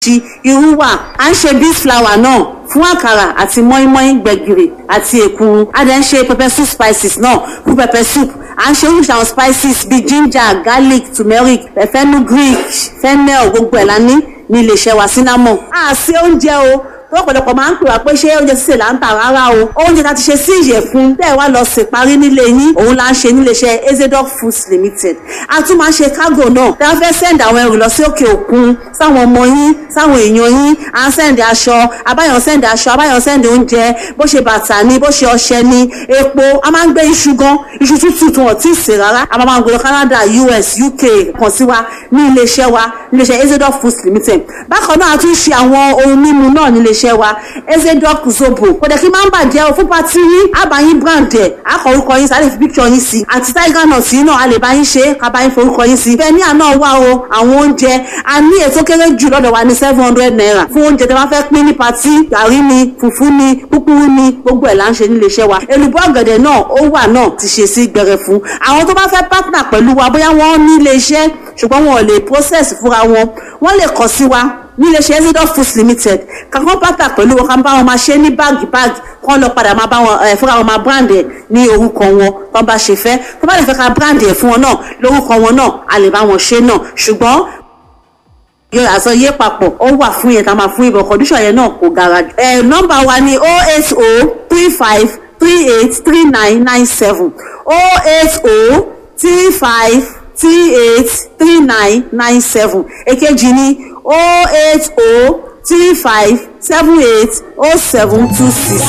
oríṣiríṣi irú wà à ń ṣe beef flour náà fún àkàrà àti mọ́ínmọ́ín gbẹ̀gìrì àti èkuru a dẹ̀ ń ṣe pepper soup spices náà fún pepper soup à ń ṣe oríṣi àwọn spices bíi ginger garlic turmeric fenugreek fennel gbogbo ẹ̀ la ní ní iléeṣẹ́ wa cinnamon. a ṣe oúnjẹ o lọ́pọ̀lọpọ̀ máa ń pè wá pé ṣé oúnjẹ sísè là ń tà rárá o oúnjẹ tá a ti ṣe sí ìyẹ̀fun tẹ́ ẹ wá lọ sè parí nílé yín òun là ń ṣe níléeṣẹ́ ezedoc foods limited a tún máa ń ṣe cargo náà tẹ́ a fẹ́ send àwọn ẹrù lọ sí òkè òkun sáwọn ọmọ yín sáwọn èèyàn yín à ń send aṣọ abáyọ̀ send aṣọ abáyọ̀ send oúnjẹ bó ṣe bàtà ni bó ṣe ọṣẹ ni epo a máa ń gbé iṣu gan iṣu tútù tí wọ́n ti sè rárá a máa ń gbé lọ Canada US UK kàn sí wa ní iléeṣẹ́ wa níléeṣẹ́ ezedoc foods limited bákan náà a tún ṣe àwọn ohun mímu náà níléeṣẹ́ iléeṣẹ́ wa ezedoc zobo kò dẹ̀ kí máa ń bàjẹ́ o fún pati yín àbáyín brand ẹ̀ akọ orúkọ yín sáré fi picture yín sí àti tiger nut yín náà a lè bá yín ṣe ká bá yín forúkọ yín sí bẹ́ẹ̀ ní àná wà o àwọn oúnjẹ a ní ètò kéré jù lọ́dọ̀ wa ní seven hundred naira fún oúnjẹ tí wọ́n fẹ́ pín ní pati gàrí ni fùfú ni kúkúrú ni gbogbo ẹ̀ là ń ṣe nílé iṣẹ́ wa èlùbọ́ ọ̀gẹ̀dẹ̀ náà ó wà náà ti ṣe sí gbẹrẹ fún àwọn tó bá fẹ́ partner pẹ̀lú wa bóyá wọ́n ní ilé iṣẹ́ ṣùgbọ́n wọn ò lè process fúnra wọn wọ́n lè kàn sí wa nílé iṣẹ́ ezidoc foods limited kankan pátá pẹ̀lú wọn kan bá wọn máa ṣe ní báàgì báàgì kán lọ padà máa bá wọn ẹ fúnra wọn máa brand ẹ ní orúkọ wọn tán bá ṣe fẹ́ tó bá lè fẹ́ ká brand ẹ fún wọn náà lórúkọ wọn náà a lè bá wọn ṣe náà ṣùgbọ́n yọ àsọyé papọ̀ ó wà fún yẹn tá a máa fún ibò condition yẹn náà kò gara jù. ẹ nọ́mbà wa ni oh eight oh three five three eight three nine nine seven oh eight oh three five three eight three nine nine seven èkejì ni oh eight oh three five seven eight oh seven two six.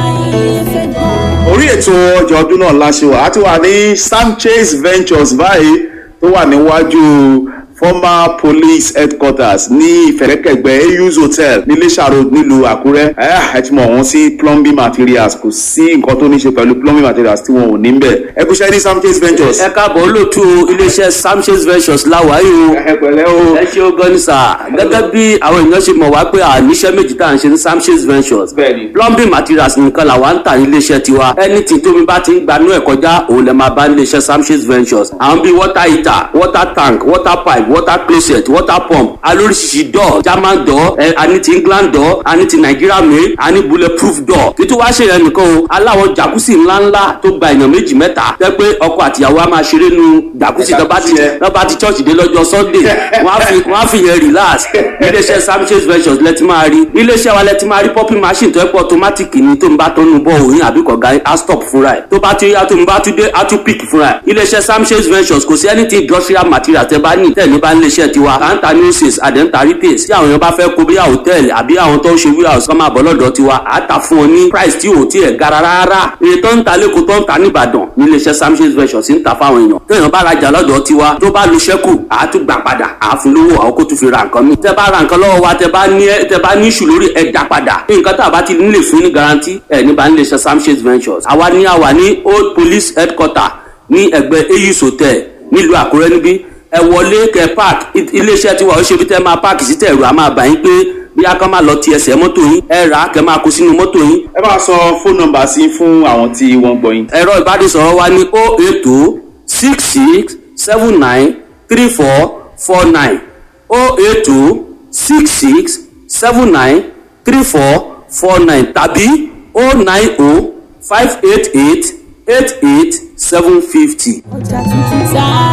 orí ètò ọjà ọdún náà láṣẹ wà á ti wà ní Sanchez Ventures báyìí tó wà níwájú former police headquarters ní ìfẹ̀rẹ̀kẹ̀gbẹ́ AU's hotel ní Iléṣà road nílùú Àkúrẹ́ ẹ ti mọ̀ wọ́n sí plumbing materials kò sí nǹkan tó ní ṣe pẹ̀lú plumbing materials tí wọn ò ní bẹ̀ ẹ kú iṣẹ́ ní Sanchez Ventures. ẹ káàbọ̀ olóòtú iléeṣẹ́ Sanchez Ventures láwàáyé o ẹ pẹ̀lẹ́ o. ẹ ṣe ó gan ni sà gẹ́gẹ́ bí àwọn èèyàn ṣe mọ̀ wá pé àníṣe méjì tá à ń ṣe ní Sanchez Ventures Bẹ́ẹ̀ni. plumbing materials nìkan làwa ń tà ní iléeṣẹ́ tiwa anything tómi bá ti ń gbanú ẹ̀ kọjá òun lè máa bá ní iléeṣẹ́ Sanchez Ventures àwọn bíi water heater water tank water pipe water closet water pump alóríṣiríṣi door german door ẹ àní ti England door àní ti Nigeria made àní bulletproof door títí wá ṣe yẹn nìkan o aláwọ̀ jacuzzi ńláńlá tó gba èèyàn méjì mẹ́ta tẹ́ pé ọkọ àtìyàwó á máa ṣeré nu jacuzzi tó bá ti Jacuzzi tó bá ti church dé lọ́jọ́ sunday wọ́n á fi wọ́n á fi yẹn relax iléeṣẹ́ Sanchez Ventures lẹ́tí máa rí iléeṣẹ́ wa lẹ́tí máa rí popping machine tó ẹ́ pọ̀ automatic ni tó ń bá tó ń bọ̀ òyìn àbí kọ̀ọ̀gá á stop fúnra ẹ̀ tó bá ti yá tó ń bá tún dé á tún pick fúnra ẹ̀ iléeṣẹ́ Sanchez Ventures kò sí anything industrial material tẹ́ bá ní tẹ̀ ní bá níléeṣẹ́ tiwa à ń ta nurses àdẹ́ńtà retails tí àwọn èèyàn bá fẹ́ kó bí hòtẹ́ẹ̀lì àbí àwọn tó ń ṣe warehouse kọ́ máa bọ̀ lọ́dọ̀ tiwa à á ta fún wọn ní price tí ò tí ẹ̀ gara rárá iye tó ń ta lẹ́kọ̀ọ́ tó ń ta nìbàdàn ní iléeṣẹ́ Sanchez Ventures ń ta fáwọn èèyàn tó èèyàn bá rajà lọ́dọ̀ tiwa tó bá lu ṣẹ́kù à á tún gbà padà à á fún lówó àwọn kó tún fi ra nǹkan mi tẹ́ bá ra nǹkan lọ́wọ́ wa tẹ́ bá ní tẹ́ bá ní ìṣù lórí ẹ̀ dá padà nǹkan tá a bá ti nílè fún ní garanti ẹ̀ ní bá ní iléeṣẹ́ Sanchez Ventures àwa ní àwa ní old police headquarter ní ẹgbẹ́ AU's hotel nílùú Àkúrẹ́ níbí ẹ wọlé kẹ park iléeṣẹ́ tiwa ó ṣe bí tẹ́ máa park sí tẹ̀rù a máa bá yín pé bí a kàn máa lọ ti ẹsẹ̀ mọ́tò yín ẹ rà á kẹ máa kó sínú mọ́tò yín. ẹ bá sọ fóònù nọ́mbà sí fún àwọn tí wọ́n gbọ́ yín. ẹ̀rọ ìbánisọ̀rọ̀ wa ní o eight o six six seven nine three four four nine o eight o six six seven nine three four four nine tàbí o nine o five eight eight eight eight seven fifty. ọjà tuntun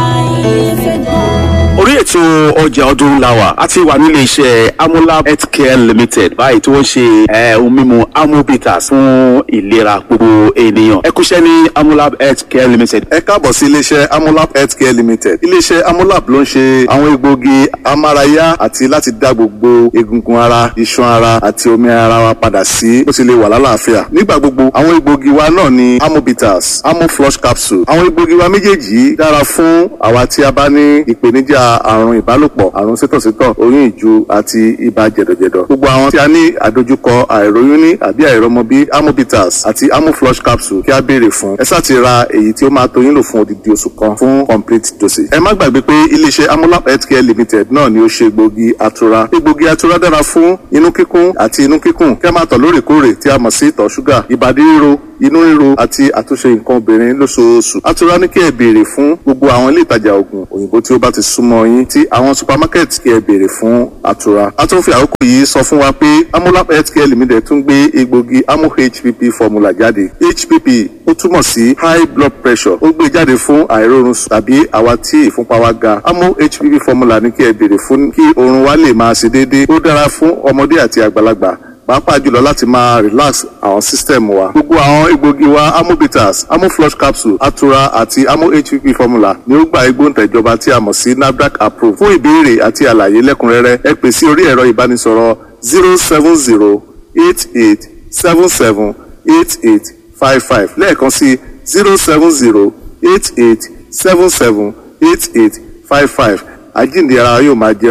táyé fẹ́ gbọ́. orí ètò ọjà ọdún làwà a ti wà nílé iṣẹ́ amolab healthcare limited báyìí tí wọ́n ṣe eh, ohun mímu amobitas fún ìlera gbogbo ènìyàn ẹ kúṣẹ́ ní amolab healthcare limited. ẹ káàbọ̀ sí iléeṣẹ́ amolab healthcare limited iléeṣẹ́ amolab ló ń ṣe àwọn egbòogi amárayá àti láti dá gbogbo egungun ara iṣan ara àti omi ara wa padà sí bó ti lè wà lálàáfíà nígbà gbogbo àwọn egbòogi wa náà ni amobitas amoflush capsule àwọn egbòogi wa méjèèjì yìí dára fún àwa tí a bá ní ìpèníjà àrùn ìbálòpọ̀ àrùn sítọ̀sítọ̀ oyún ìju àti ibà jẹ̀dọ̀jẹ̀dọ̀ gbogbo àwọn tí a ní àdojúkọ àìróyún ní àbí àìrọmọbí amobitas àti amoflush capsule kí a béèrè fún ẹ sáà ti ra èyí tí ó máa tó yín lò fún odidi oṣù kan fún complete dosage. ẹ má gbàgbé pé iléeṣẹ́ amolab healthcare limited náà ni ó ṣe egbògi atura egbògi atura dára fún inú kíkún àti inú kíkùn kí a máa tọ̀ lóòrèkóòrè tí a mọ̀ sí ìtọ̀ ṣúgà ìbàdí ríro inú ríro àti àtúnṣe nǹkan obìnrin lóṣooṣù atura ní kí ẹ béèrè fún gbogbo àwọn ilé ìtajà oògùn òyìnbó tí ó bá ti súnmọ́ yín tí àwọn supermarket kí ẹ béèrè fún atura a tún fi àkókò yìí sọ fún wa pé amolab healthcare limited tún gbé egbògi amo hpp formula jáde hpp ó túmọ̀ sí high blood pressure ó gbé jáde fún àìrórun sùn tàbí àwa tí ìfúnpá wa ga amo hpp formula ní kí ẹ béèrè fún kí oorun wa lè máa ṣe déédéé ó dára fún ọmọdé àti àgbàlagbà pàápàá jùlọ láti máa relax àwọn system wa. gbogbo àwọn egbògi wa amobitas amoflush capsule atura àti amo hpp formula ni ó gba igbóǹtẹ̀ ìjọba tí a mọ̀ sí nafdac approve. fún ìbéèrè àti àlàyé lẹ́kùnrẹ́rẹ́ ẹ pè sí orí ẹ̀rọ ìbánisọ̀rọ̀ zero seven zero eight eight seven seven eight eight five five lẹ́ẹ̀kan sí zero seven zero eight eight seven seven eight eight five five àjíǹde ara yóò máa jẹ́